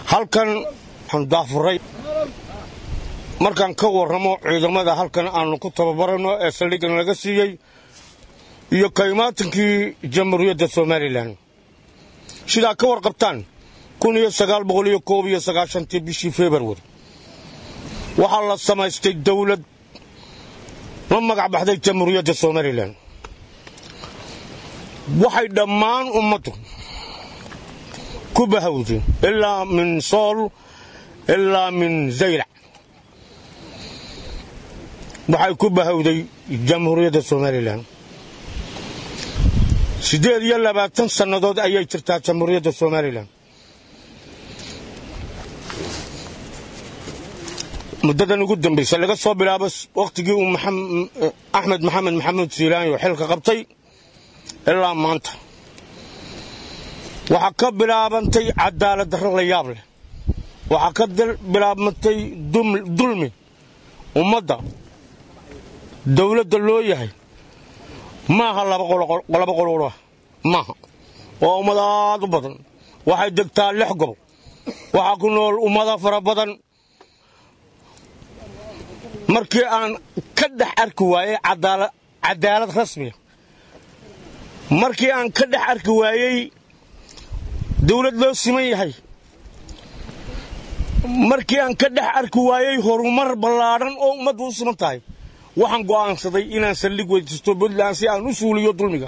halkan waxaan daafuray markaan ka warramo ciidamada halkan aannu ku tababaranno ee saldhiggan laga siiyey iyo kaymaatankii jamhuuriyadda somalilan sidaa ka warqabtaan kun iyo sagaal boqol iyo koob iyo sagaashantii bishii februari waxaa la samaystay dawlad la magac baxday jamhuuriyadda somalilan waxay dhammaan ummaddu ku bahawday ilaa min sool ilaa min zaylac waxay ku bahawday jamhuuriyadda somalilan siddeed iyo labaatan sannadood ayay jirtaa jamhuuriyadda somalilan muddadan ugu dambaysa laga soo bilaabo wakhtigii uu axmed maxamed maxamuud siilaanyo xilka qabtay ilaa maanta waxaa ka bilaabantay cadaalad darro la yaab leh waxaa ka bilaabantay dulmi ummadda dawladda loo yahay maaha laba qololah maaha waa ummad aad u badan waxay degtaa lix gobol waxaa ku nool ummada fara badan markii aan ka dhex arki waayey cadaalad rasmiya markii aan ka dhex arki waayey dawlad loo siman yahay markii aan ka dhex arki waayey horumar ballaadhan oo ummaddu u siman tahay waxaan go'aansaday inaan saldhig weydiisto puntland si aan u suuliyo dulmiga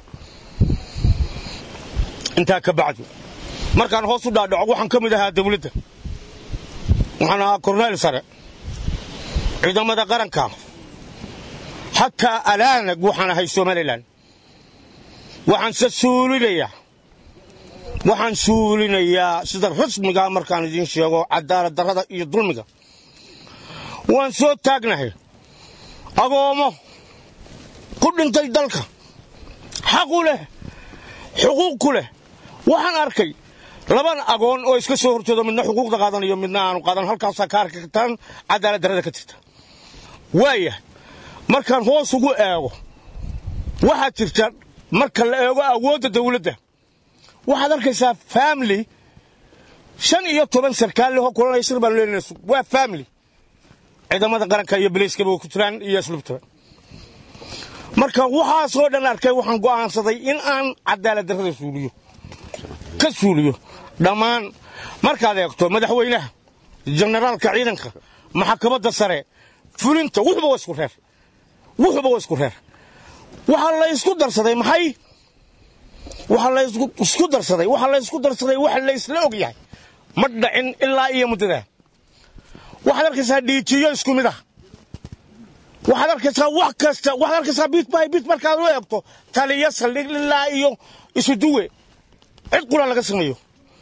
intaa ka bacdi markaan hoos u dhaadhaco waxaan ka mid ahaa dawladda waxaan ahaa korneyl sare ciidamada qaranka xataa alaanag waxaan ahay somalilan waxaanse suulinayaa waxaan suulinayaa sida rasmigaa markaan idiin sheego cadaalad darrada iyo dulmiga waan soo taagnahay agoommo ku dhintay dalka xaqu leh xuquuq ku leh waxaan arkay laban agoon oo iska soo horjeedo midna xuquuqda qaadanayo midna aanu qaadan halkaasaa ka arki kartaan cadaalad darrada ka jirta waaya markaan hoos ugu eego waxaa jirta marka la eego awoodda dawladda waxaad arkaysaa famili shan iyo toban sarkaal lehoo kulanaya shir baan leenays waa famili ciidamada qaranka iyo bilayskaba way ku jiraan iyo asluubtaba marka waxaasoo dhan arkay waxaan go'aansaday in aan cadaalad darrada suuliyo ka suuliyo dhammaan markaad eegto madaxweynaha jenaraalka ciidanka maxkamadda sare fulinta wuxuba waa isku reer wuxuba waa isku reer waxaa la isku darsaday maxay waxaa la isku darsaday waxaa la isku darsaday waxa la isla og yahay ma dhacin ilaa iyo muddadaa waxaad arkaysaa dhiijiyo isku mid ah waxaad arkaysaa wax kasta waxaad arkaysaa bit by bit markaad u eegto taliyo saldhig ilaa iyo isu duwe cid qura laga sameeyo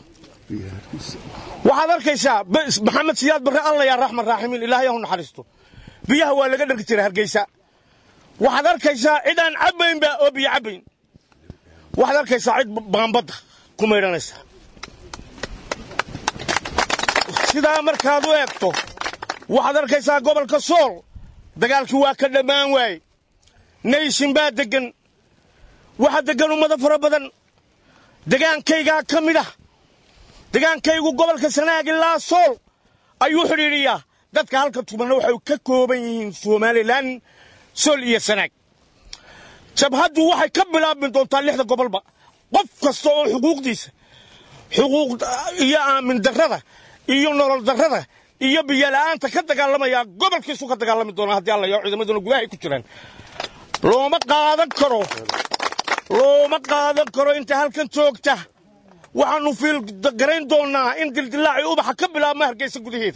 waxaad arkaysaa maxamed siyaad barre alla yaa raxman raaximiin ilaahay ha u naxariisto biyaha waa laga dharki jiray hargeysa waxaad arkaysaa cid aan cabbaynba oo biyo cabbayn waxaad arkaysaa cid baambadda ku maydhanaysa sidaa markaad u eegto waxaad arkaysaa gobolka sool dagaalkii waa ka dhammaan waaye nayshin baa deggan waxaa deggan ummado fara badan degaankaygaa ka mid ah degaankaygu gobolka sanaag ilaa sool ayuu xidhiidhiyaa dadka halka tubanna waxay ka kooban yihiin somalilan sool iyo sanaag jabhaddu waxay ka bilaabmi doontaa lixda gobolba qof kasta oo xuquuqdiisa xuquuq iyo aamin darrada iyo nolol darrada iyo biyola'aanta ka dagaalamaya gobolkiisu ka dagaalami doonaa haddii alla yaho ciidamaduna gudahay ku jiraan looma qaadan karo looma qaadan karo inta halkan joogta waxaannu fiilgarayn doonnaa in dildilaacii ubaxa ka bilaabma hargeysa gudaheeda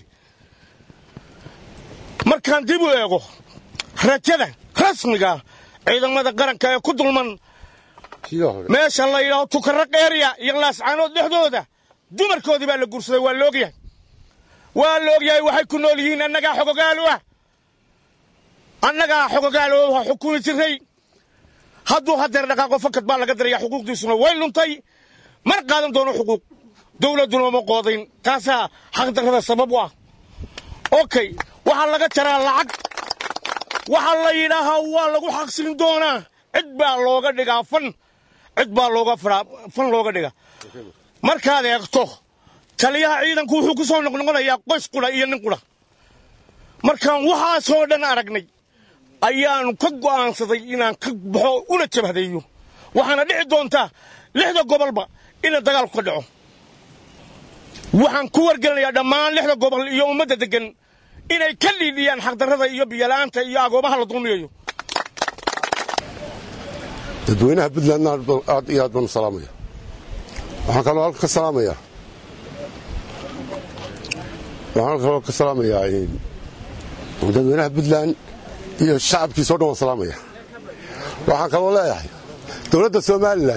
markaan dib u eego rajada rasmiga ciidamada qaranka ee ku dulman meesha la yidhaaho tukarra keeriya iyo laascaanood dhexdooda dumarkoodii baa la guursaday waa la ogyahay waa la ogyahay waxay ku nool yihiin annagaa xogogaalo ah annagaa xogogaalo ha xukumi jiray hadduu hadeer dhaqaaqo fakad baa laga daraya xuquuqdiisuna way luntay mar qaadan doono xuquuq dawladduna uma qoodayn taasaa xaqdarrada sabab u ah okay waxaa laga jaraa lacag waxaa la yidhaahaa waa lagu xaqsilin doonaa cid baa looga dhigaa fan cid baa looga fan looga dhigaa markaad eegto taliyaha ciidanku wuxuu ku soo noqnoqonayaa qoys qudha iyo nin qudha markaan waxaasoo dhan aragnay ayaanu ka go'aansaday inaan ka baxo una jabhadeeyo waxaana dhici doontaa lixda gobolba ina dagaalku ka dhaco waxaan ku wargelinayaa dhammaan lixda gobol iyo ummadda deggan inay ka dhiidhiyaan xaqdarrada iyo biyola'aanta iyo agoomaha la dulmiyayo dadweynaha puntlandna aad iyo aad baan u salaamaya waxaan kaloo halka ka salaamayaa waxaan kaloo ka salaamayaa dadweynaha puntland iyo shacabkiisao dhan waan salaamaya waxaan kaloo leeyahay dowladda somalilan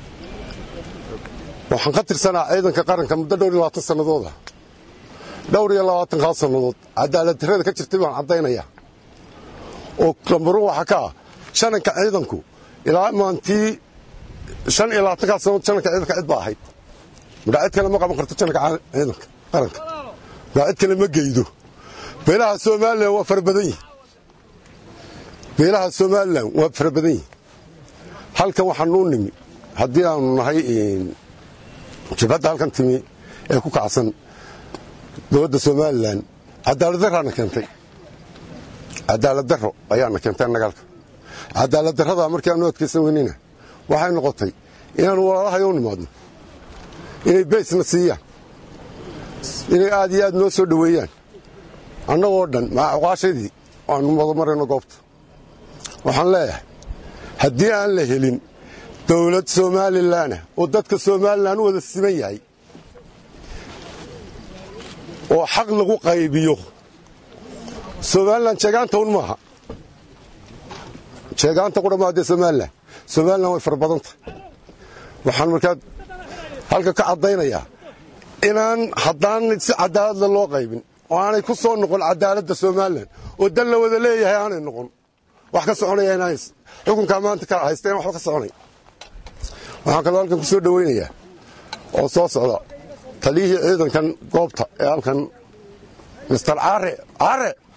waxaan ka tirsanaa ciidanka qaranka muddo dhowr iyo labaatan sannadooda dhowr iyo labaatankaa sannadood cadaalad darrada ka jirtay baan caddaynaya oo lambarun waxaa ka ah shananka ciidanku ilaa maantii shan iyo labaatankaa sannadood shananka ciidanka cid baa ahayd madhaa cid kale ma qaban karto shananka ciidanka qaranka madhaa cid kale ma geydo beelaha somalilan waa fara badan yihin beelaha somalilan waa fara badan yihin halkan waxaanuu nimi haddii aanu nahay jabhadda halkan timi ee ku kacsan dowladda somalilan cadaalad darraana keentay cadaalad darro ayaana keentay nagaalka cadaalad darradaa markii aanu adkaysan weynina waxay noqotay inaanu walaalahay u nimaadno inay baysna siiyaan inay aad iyo aad noo soo dhoweeyaan annagoo dhan macuqaashadii aanu wada marayno goobta waxaan leeyahay haddii aan la helin dowlad somalilanah oo dadka somalilan u wada siman yahay oo xaq lagu qaybiyo somalilan jeegaanta un maaha jeegaanta ku dhammaadee somalilan somalilan way fara badan tahay waxaan markaa halka ka caddaynayaa inaan haddaan si cadaaladda loo qaybin oo aanay ku soo noqon cadaaladda somalilan oo dan la wada leeyahay aanay noqon wax ka soconaya inaan xukunkaa maanta ka haysta in waxba ka soconay waxaan kaloo halkan ku soo dhowaynayaa oo soo socda taliyihii ciidankan goobta ee halkan mister caare caare